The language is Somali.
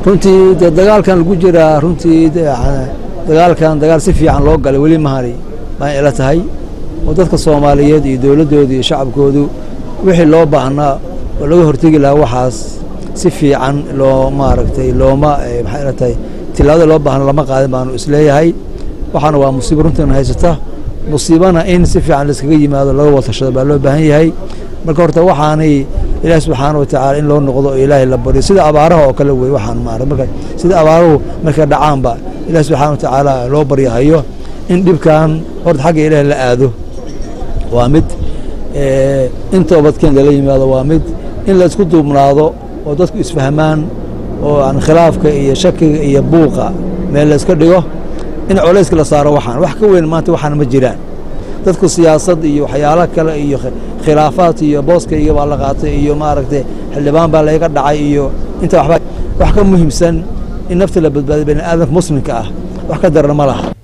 runtii dee dagaalkan lagu jiraa runtii dagaalkan dagaal si fiican loo galay weli mahani baan ila tahay oo dadka soomaaliyeed iyo dowladdooda iyo shacabkoodu wixii loo baahnaa oo laga hortegi lahaa waxaas si fiican loo maaragtay looma maxay ila tahay tilaabada loo baahna lama qaadin baanu isleeyahay waxaana waa musiibo runtiina haysata musiibana in si fiican laiskaga yimaado laga watashado baa loo baahan yahay marka horta waxaanay ilaahi subxaana watacaala in loo noqdo oo ilaahay la baryo sida abaaraha oo kale wey waxaan maarag marka sida abaaruhu markay dhacaanba ilaahi subxaana watacaala loo baryahayo in dhibkan horta xagga ilaahi la aado waa mid in toobadkeen lala yimaado waa mid in la isku duubnaado oo dadku isfahmaan oo aan khilaafka iyo shakiga iyo buuqa meel la iska dhigo in colayska la saaro waxaan wax ka weyn maanta waxaan ma jiraan dadku siyaasad iyo waxyaalo kale iyo khilaafaad iyo booskayga baa la qaatay iyo maaragtay xildhibaan baa layga dhacay iyo inta waxba wax ka muhiimsan in nafta la badbaadiyo bani aadamka muslimka ah wax ka darana ma laha